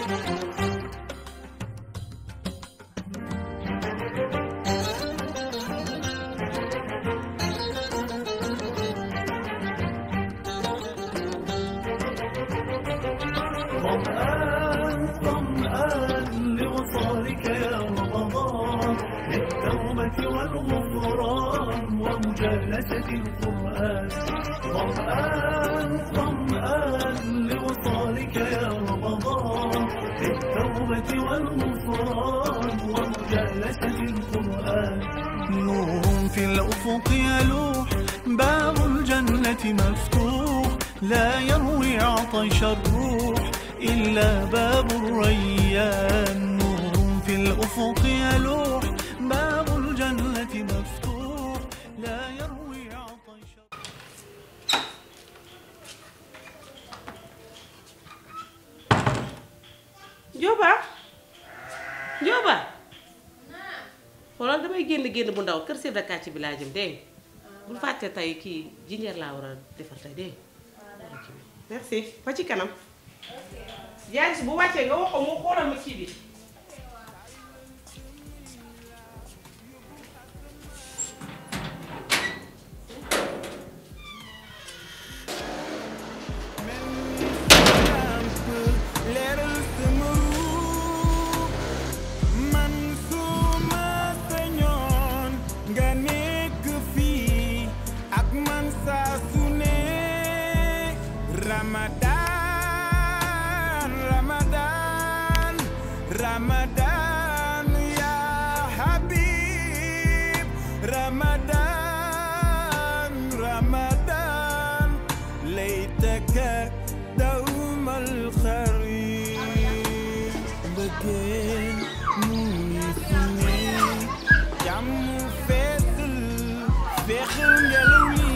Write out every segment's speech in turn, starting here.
ظمآن ظمآن لوصالك يا رمضان للتوبة والغفران ومجالسة القرآن ظمآن ظمآن لوصالك يا رمضان للتوبة والغفران ومجالسة القرآن نور في الأفق يلوح باب الجنة مفتوح لا يروي عطش الروح إلا باب الريان نور في الأفق يلوح باب الجنة مفتوح لا يروي عطش Njóoba Njóoba xoolal damay génn génn bu ndaw kër chef de quartier bi laa jëm dégg nga bul fàtte tey kii jinjeer laa war a defar tey dégg nga merci ba ci kanam yaay si bu wàccee nga wax ko mu xoolal ma kii bi leeral sama ruux man suma sañoon nga nekk fii ak man saa su ne Ramadan Ramadan Ramadan ya Habib Ramadan Ramadan laytaka dawmal xarit bëggeen mu ngi fi ne jàmm feesal feexal ngelaw li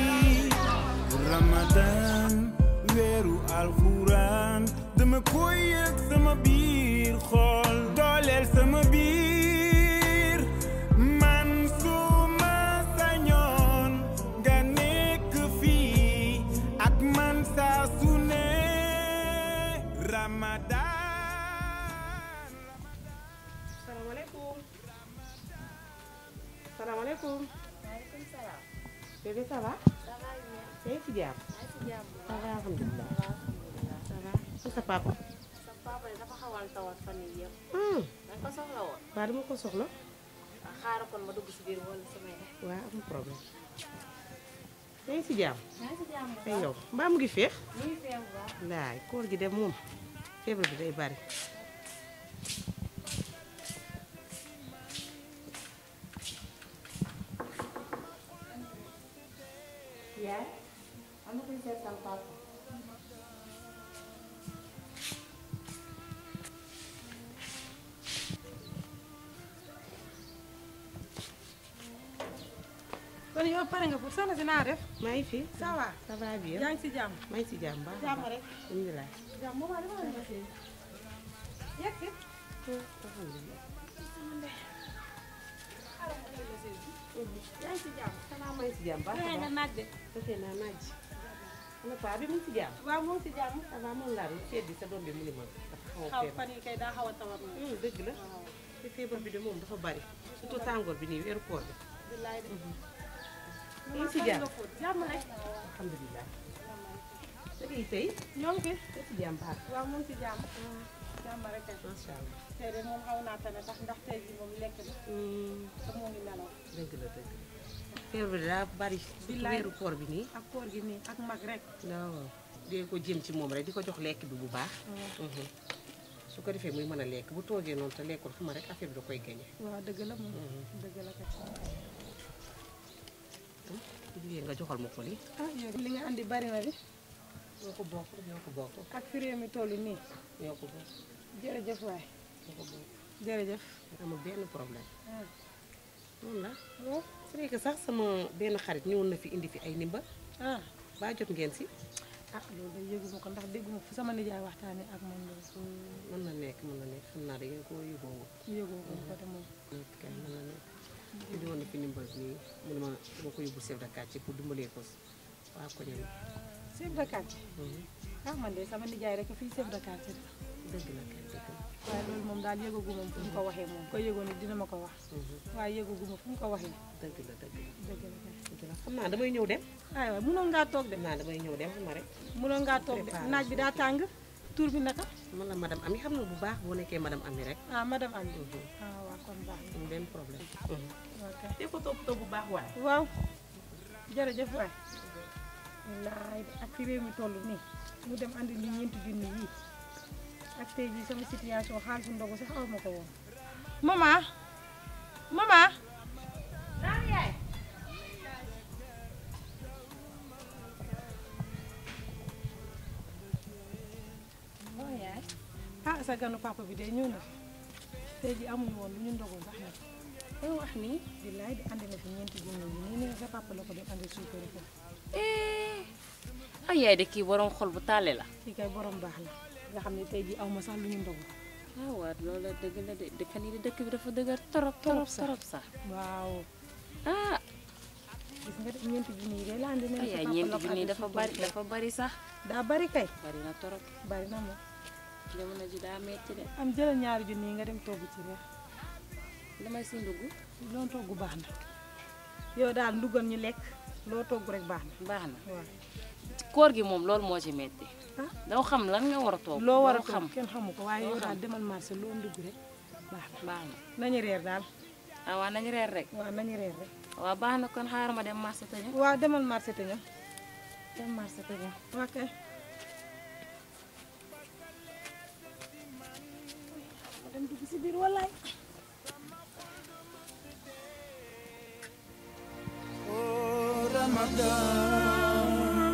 Ramadan weeru alxuraan dama koy yëg sama biir xool dooleel sama biir man suma sañoon nga nekk fii ak man saa su ne Ramadan salaamaaleykum salaamaaleykum maaleykum salaam. bébé ça va ça va bien. yaa ngi ci jàmm maa ngi si jàmm bu ça baax. va alhamdulilah alhamdulilah. ça va ak sa papa sa papa de dafa xawoon tawat fan yii yëpp. hum da nga ko soxla woon. waa dama ko soxla ah xaaral kon ma dugg si biir wala samay def. waa amul problème yaa ngi ci jàmm maa ngi si jàmm bu ay baax. yow mbaa mu ngi féex ñu ngi fee bu baax. laay koor gi dem moom feebar bi day bari yaay. am na kuy seet sama papa. kon yow pare nga pour soxna si naa def maa ngi fi ça va ça va bien yaa ngi si jàmm maa ngi ci jàmm baax a jàmm baax rek alhamdulilah jàmm moom dama la nga si yegg si alhamdulilah yaa ngi si jàmm ça va maa ngi ci jàmm baax a fexe nga baax naaj de fexe naa naaj ana paa bi mu ngi ci jàmm waaw moo ngi si jàmm ça va moom laa doon seet bi sa doom bi mu ni ma dafa xaw a xaw feebar fan yi kay daa xaw a tawat moom hum dëgg la te feebar bi de moom dafa bari surtout tàngoor bi nii weeru koor bi billaay de yaa ngi ci jàmm jàmm rek alhamdulilah da ngay tey ñoo ngi fi yaa ci jàmm baax waaw moo ngi si jàmm jàmm rek kay macha allah tey de moom xaw naa tane ndax ndax tey ji moom lekk na hum te moo ngi nelaw dëgg la dëgg la feebar bi daa bari surtout Billaay. weeru koor bi nii ak koor gi nii ak mag rek waaw dee ko jëm ci moom rek di ko jox lekk bi bu baax Mhm. su ko defee muy mën a lekk bu toogee noonu te lekkul xam nga rek affaire bi da koy gañe waaw dëgg la moom dëgg la kay jigéen nga joxal ma ko lii ah yow li nga andi bari na di ñoo ko bokk ñoo ko bokk ak fi réew mi toll nii ñoo ko bokk jërëjëf waay ñoo ko bokk jërëjëf amul benn problème ah noonu la c'est vrai que sax sama benn xarit ñëwoon na fi indi fi ay nimba ah baa jot ngeen si ah loolu day yëguma ko ndax dégguma fu sama nijaay waxtaanee ak man loolu mën na nekk mën na nekk xam naa da ngeen koo yóbboo yëgoo ko ko te moom nekk kay mën na nekk indi woon na fi ndimbal nii mu ne ma dama ko yóbbu chef de quartier pour dimbalee ko waa ko ñëw chef de quartier ah man de sama nijaay rek fii chef de quartier dëgg la kay dëgg la waaye loolu moom daal yëgagu moom fu mu ko waxee moom ko yëgoon ni dina ma ko wax waaye yëgagu ma fu mu ko waxee dëgg la dëgg la dëgg la kay dëgg la xam naa damay ñëw dem ay waay mënoon ngaa toog de xam naa damay ñëw dem xam nga rek mënoon ngaa toog de naaj bi daa tàng tur bi naka man la madame Ami xam nga bu baax boo nekkee madame Ami rek ah madame Ami ah waaw kon baax na amul benn problème ok te ko toppatoo bu baax waaye waaw jërëjëf waay wallaay de ak fi réew mi toll nii mu dem andi li ñeenti junni yii ak tey jii sama situation xaalisu ndogu sax aw ma ko woon maman maman naam yaay waaw yaay ah sa ganu papa bi de ñëw na fi tey jii amuñu woon lu ñu ndogu sax nag ay wax nii billaay di andi na fi ñeenti junni yi nii nee sa papa la ko dem andi suukari ko ay yaay de kii borom xol bu taale la kii kay borom baax la nga xam ne tey jii aw ma sax lu ñu ndogu ah waaw loolu dëgg la de dëkkan yi de dëkk bi dafa dëgër torop torop torop sax waaw ah gis nga de ñeenti junni yi de la andi nee ay na sa yaay papa ñeenti la ko junni andi dafa suukari bari ko. dafa bari sax daa bari kay bari na torop bari na moom jamono ji daa metti de am jëlal ñaari junni yi nga dem togg ci reer damay si ndugg loo togg baax na yow daal ndugal ñu lekk loo togg rek baax na baax na waaw koor gi moom loolu moo ci metti ah doo xam lan nga war a toog loo war a doo togg xam kenn xamu ko waaye loo yow daal xam. demal marché loo ndugg rek baax na baax na nañu reer daal ah waa nañu reer rek waaw nañu reer rek waaw baax na kon xaaral ma dem marché te ñëw waaw demal marché te ñëw dem marché te ñëw ok ma dem dugg si biir wallaay Oh Ramadan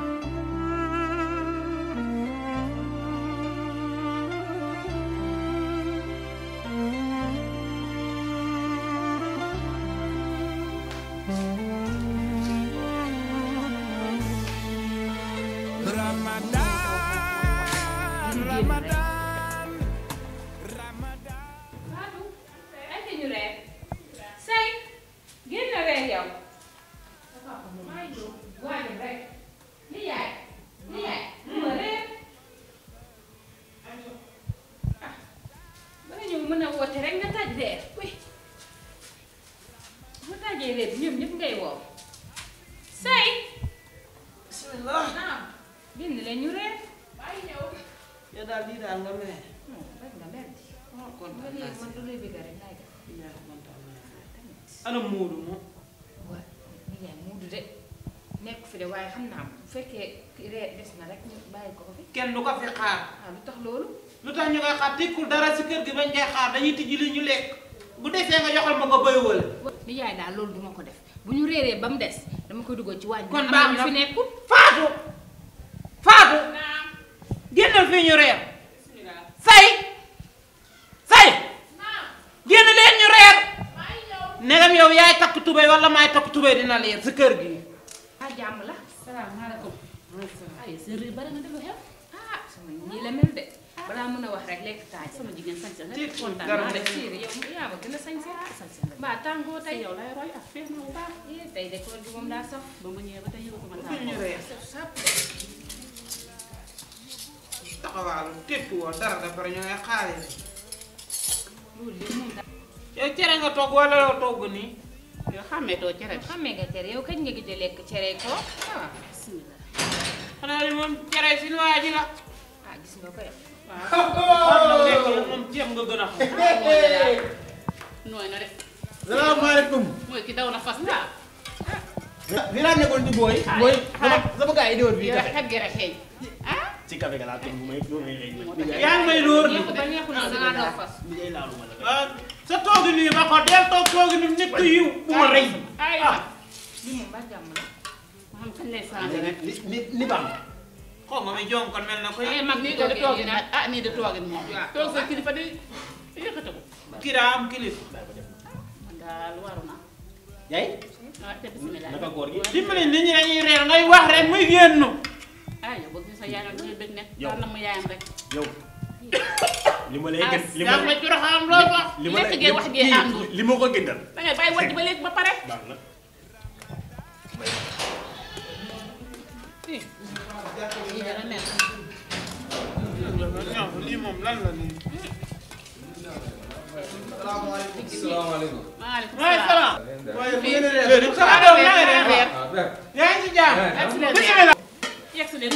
Ramadan Ramadan Ramadan Fatou ay te ñu reer say génn reer yow maa ngi jóg waajal rek li yaay li yaay mu ma reer ah ba nga ñëw mën a woote rek nga taj reer oui bu tajee reer bi ñoom ñëpp ngay woo say bismillah naam génn leen ñu reer bàyyi ñëw yow daal lii daal nga mere rek nga mer di oh ba kontaan naa léegi si man du lay bëgg rek laay def yaa kontaan naa ana Moodu moom waaw ni yaay muudu de nekk fi de waaye xam naa bu fekkee reer des na rek ñu bàyyi ko ko fi kenn du ko fi xaar ah lu tax loolu lu tax ñu koy xaar tekkul dara si kër gi bañ koy xaar dañuy tijji li ñu lekk bu desee nga joxal ma ko bëy wala ni yaay daal loolu duma ko def bu ñu reeree ba mu des dama koy dugal ci waañ bi kon am baax na ñu na fi nekkul faatu faatu génnal fii ñu reer say say génn leen ñu reer negam yow yaay takk tubéy wala maay takk tubéy dina leer si kër gi ah jàmm la salaamaaleykum ay sa réer bari nga def xew ah sama ñii la mel de balaa mën a wax rek lekk taaj sama jigéen sañ sa Tiit kontaan dara naa de. de séeri yow yaa ma gën a sañ sa sañ sa mbaa tàngoo tey yow lay roy ak feex na bu baax eh tey de koor gi moom daa saf ba ma ñëwee ba tey yëgatuma fii ñu reer saf saf taxawaalu tekki woo dara da pare ñu ngay xaaree loolu de moom daa yow cere nga togg wala yow togg nii yow xàmmeetoo cere bi xamee nga cere yow kañ nga gëj a lekk cere ko ah bismillah xanaa li moom cere si waa ji la ah gis nga ko yow xam na lekk la moom ceeb nga gën a xam nooy na def salaamaaleykum. mooy ki daw na fas daal fi laa nekkoon ci booy. booy sama sama gars yi di woon fii yow café. xet gi rek xeeñ ah ci café ga laa toog bu may bu may xëy. yaa ngi may dóor ni neexu ba neexu na dangaa daw fas bi ngay laalu ma la. ah sa toogi nii ba ko del toog toogi nii nit ku yiw bu ma rëy ay lii moom ba jàmm la ma xam kañ lay changé rek ni ni ni baax na. xaw ma mi jon kon mel na ko ay mag nii de toogin nag ah nii de toogin moom Waaw. toog sa kilifa di yëkkate ko kiraa am kilifa man daal waru na yaay ah te bismillah naka góor gi. dimbali nit ñi dañuy reer ngay wax rek muy génn ah yow bëgg sa yaayam dina bëgg ne Yow. daal na mu yaayam rek yow. li ma lay ah gën li ma yaa ngi may juraxam loo wax li ma lekk gee wax gee kii àndul. li ma ko gëndal. da ngay bàyyi wàcc ba léegi ba pare baax na. lii dana neex lii moom lan la nii. salaamaaleykum. maaleykum maaleykum salaam. salaam. waaye bu ngeen di reer. Déedéet, ça va doon na nga def reer. ah père. yaa ngi ci jàmm. Excellent. bismillah. yegsi leen.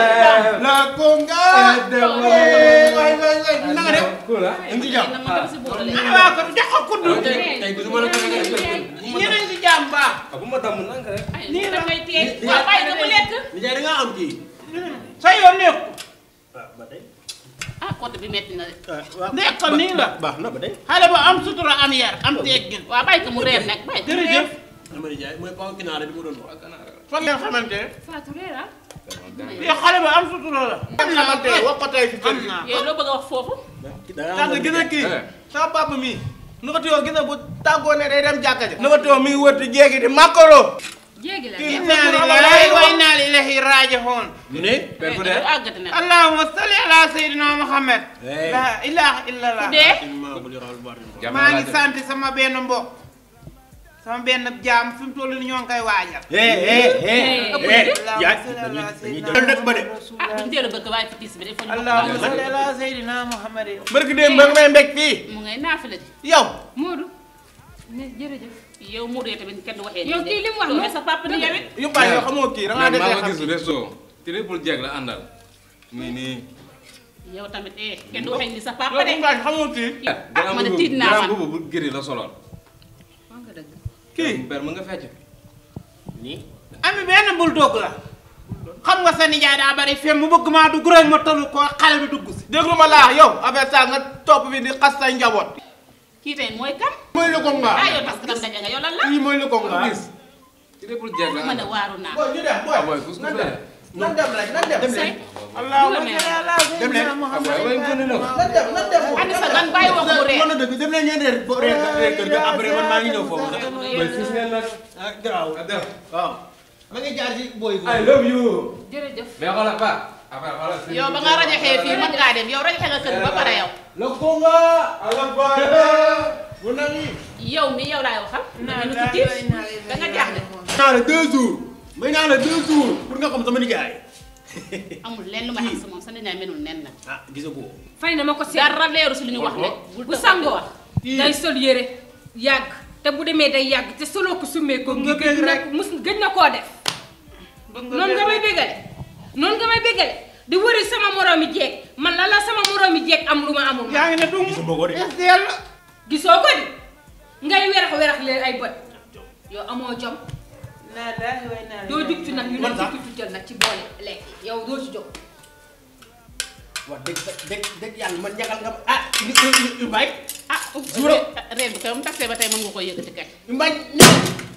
la conga. Eh, waay waay waay na nga def. cool ah. ñu ngi ci jàmm. na ma dem si boole. ah waa kon jox ko kuddu. tey tey gisuma la tey tey ñeneen ci jàmm baax. ah bu ma tàmm nank rek. ay nii la koy tee. waaw bàyyi ko mu lekk. Nijaay da ngaa am kii. sa yoon nekku. waaw ba tey. ah côté bi metti na de. waaw nekk ko nii la. baax na ba tey. xale ba am sutura am yar am teggin. waaw bàyyi ko mu reer nag bàyyi ko mu reer. jërëjëf. dama nijaay mooy paw ginaar bi ma doon wax. fan ngeen xamante ne. Fatou reer ah. yow xale ba am sutura la. am xamante wax ko tey fi kër am gi. naa yow loo bëgg a wax foofu. ndax gis nga kii. Eh. sama papa mii. nu ko tuyoo gis nga bu tàggoo ne day dem jàkka ja. nu ko tuyoo mi ngi wër di jéegi di makaro. jéegi la. Kii inna lillahi wa inna ilayhi raji'un. mu ne. père bu dee. dee. àggati na. allahumma salli ala sayyidina muhammad. Hey. la ilaha illallah. dee. jàmm maa ngi laa sant sama benn mbokk. sama benn jaam fi mu toll nii ñoo ngi koy waajal. eh eh eh ëpp eh. na de. yaa dañuy dañuy jël dëkk ba de. ah duñ teel a bëgg waaye fi tiis bi de fa ñu bokk allahumma baax. salli ala sayyidina muhammad. barki démb ba nga may mbég fii. mu ngay naafile di. yow. Modou ne jërëjëf yow Modou yow tamit kenn du waxee. yow kii li mu wax noonu noonu sa papa ni yow it. yu bàyyi yow xamoo kii da ngaa man maa defee ko xam. gis resto. triple jeeg la àndal. nii nii. yow tamit eh kenn du waxee ni sa papa yow de. bu baax xamoo kii. ah man de tiit naa grand man. boobu bu gëri la soloon. wax nga dëgg kii. père mën nga fecc. nii. ami benn bulldog la. xam nga sa nijaay daa bari fem mu bëgg maa dugg rek ma tollu ko xale bi dugg si. déglu ma laax yow affaire ça nga topp bi di xas say njaboot. kii tey mooy kan. mooy lu ko ah ngaa. yow parce que tam daje nga yow lan la. kii mooy lu ko ngaa. gis. triple jeeg la man de àndal. waaru naa. booy ñu dem ah booy kus nan kus dem. nan dem rek nan dem. Say. allahumma Dem leen. salli ala Dem leen. sayyidina ah muhammad. booy booy gën a ñëw. nan dem nan dem. Andi sa gan bàyyi wax mu reer. mën na dëgg dem leen ngeen reer fo- reer reer kër ga après man maa ngi ñëw foofu sax. booy fis ngeen nag. ah garaaw. ah def. waaw. ma ngi jaar ci booy I love you. jërëjëf mais xoolal pa. après xoolal. yow ba nga rajaxee fii mën ngaa dem yow rajaxe nga kër gi ba pare yow. la konga. ala baale. bu nani. yow mi yow laay waxal. nga ñu ci tiis da nga jaaxle. naa la deux jours. may naa la deux jours pour nga xam sama nijaay. amul lenn lu ma xam si moom sa nijaay menul nen na. ah gisa ko. fay na ma ko seet dara leeru si li ñu wax de. bu sangoo Kii. day sol yére yàgg te bu demee day yàgg te soloo ko summee ko Bëgg nga gëj bëgg na rek. mus gëj na koo def noonu nga may béggale noonu nga may béggale di wëri sama moroomi jeeg man la la sama moroomi jeeg am lu ma amul yaa ngi ne dung. gisuma ko de. SDL la. gisoo ko di ngay werax werax leen ay bët yow amoo jom naa daal way naa doo jug ci nag ñu ne Man sax. ci jël nag ci boole lekk yow doo ci jóg wax dëgg dëgg dëgg yàlla man ñagal nga ma ah yu yu yu yu mbay. ah Juróom. reen bi kay mu taxee ba tey mën nga ko yëkkati kay. yu mbay ñëw.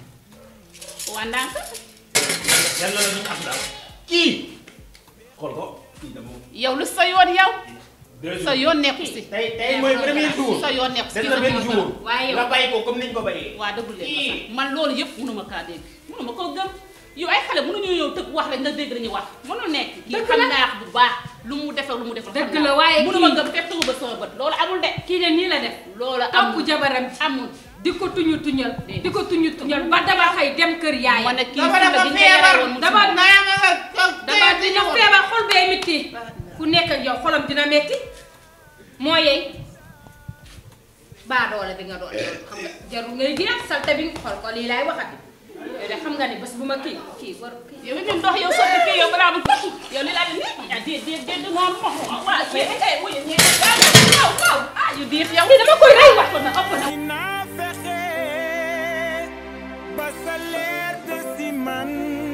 waa ndànk yàlla la ñu am daal. kii. xool ko. kii dama. yow lu sa yoon yow. deux sa jours. yoon nekku si. tey tey mooy premier jour. sa yoon nekku si. des na benn jour. waaye yow nga bàyyi ko comme niñ ko bàyyee. waa dëggul leen Kii. ko sax man loolu yëpp mënuma kaa dégg mënuma koo gëm yow ay xale mënuñoo ñëw tëgg wax rek nga dégg dañuy wax mënul nekk kii Dëgg xam la. naa bu baax lu mu defee lu mu defee Dëgg la, waaye mënuma kii- gëm fekk tëggu ba sama bët loolu amul de kii de nii la def loolu topp amul jabaram amul di ko tuñu tuñal di ko tuñu tuñal ba dama xëy dem kër yaay ma ne kii dafa fi la dafa gi nga yare feebar woon mu dama ci moom. naa ma nga dama dina feebar xol bee metti ku nekk ak yow xolam dina metti moo yey baa doole bi nga doole xam nga jarul ngay gën a salte bi xol ko lii laay waxati yow de xam nga ni bés bu ma kii kii war kii yow it ndox yow sotti kii yow balaa mu tukki yow li laa di nii ah déet déet déet noonu moom waaw kii eh wuyu ñee waaw waaw ah yu diir yow kii dama koy rey wax ëpp na ëpp na dinaa fexe ba sa leer de si man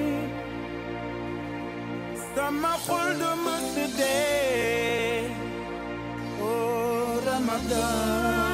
sama xol du mës dee oh Ramadan